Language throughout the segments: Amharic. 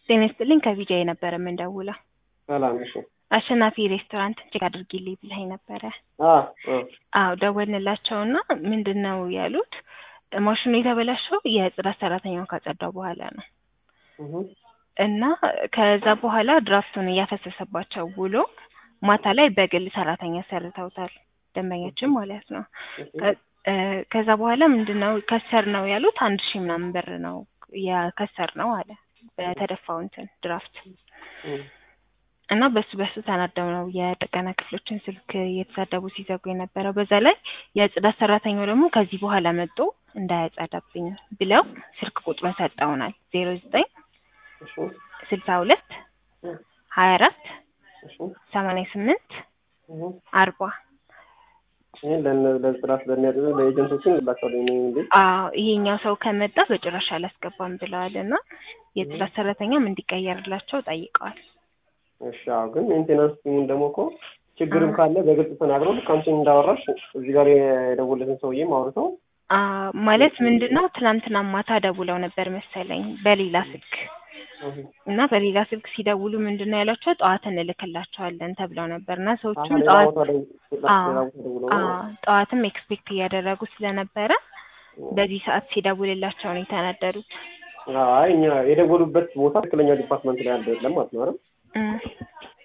ጤና ይስጥልኝ ከቪዲዮ የነበረ የምንደውለው ሰላም እሺ አሸናፊ ሬስቶራንት ቼክ አድርጊልኝ ብለኸኝ ነበረ። አ አ አዎ ደወልንላቸውና ምንድን ነው ያሉት ማሽኑ የተበላሸው የጽዳት ሰራተኛውን ካጸዳው በኋላ ነው እህ እና ከዛ በኋላ ድራፍቱን እያፈሰሰባቸው ውሎ ማታ ላይ በግል ሰራተኛ ሰርተውታል ደንበኛችን ማለት ነው። ከ- እ ከዛ በኋላ ምንድን ነው ከሰር ነው ያሉት አንድ ሺህ ምናምን ብር ነው የከሰር ነው አለ በተደፋው እንትን ድራፍት እህ እና በሱ በሱ ተናደው ነው የጥገና ክፍሎችን ስልክ እየተሳደቡ ሲዘጉ የነበረው። በዛ ላይ የጽዳት ሰራተኛው ደግሞ ከዚህ በኋላ መጥቶ እንዳያጸዳብኝ ብለው ስልክ ቁጥሩን ሰጠውናል። ዜሮ ዘጠኝ እሺ ስልሳ ሁለት ሀያ አራት እሺ ሰማንያ ስምንት እህ አርባ ይሄን ለነ ለጽዳት ለሚያደርጉ ለኤጀንቶችን ላካለኝ ነው እንዴ አዎ ይሄኛው ሰው ከመጣ በጭራሽ አላስገባም ብለዋል እና የጽዳት ሰራተኛም እንዲቀየርላቸው ጠይቀዋል። እሺ አዎ ግን ሜንቴናንስ ቲሙን ደግሞ እኮ ችግርም ካለ በግልጽ ተናግረው ልክ አንቺ እንዳወራሽ እዚህ ጋር የደወለትን ሰውዬም አውርተው አ ማለት ምንድን ነው ትናንትና ማታ ደውለው ነበር መሰለኝ በሌላ ስልክ እህ እና በሌላ ስልክ ሲደውሉ ምንድን ነው ያሏቸው ጠዋት እንልክላቸዋለን ተብለው ነበር እና ሰዎቹም ሌላ ጠዋት ቦታ ደው- አዎ ሌላ ቦታ ደውለው አዎ ጠዋትም ኤክስፔክት እያደረጉ ስለነበረ በዚህ ሰዓት ሲደውልላቸው ነው የተናደዱት። አይ እኛ የደወሉበት ቦታ ትክክለኛ ዲፓርትመንት ላይ ያለ የለም ማለት ነው አይደል? እም፣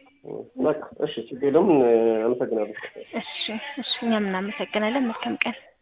በቃ እሺ ችግር የለውም። አመሰግናለሁ። እሺ እሺ እኛም እናመሰግናለን። መልካም ቀን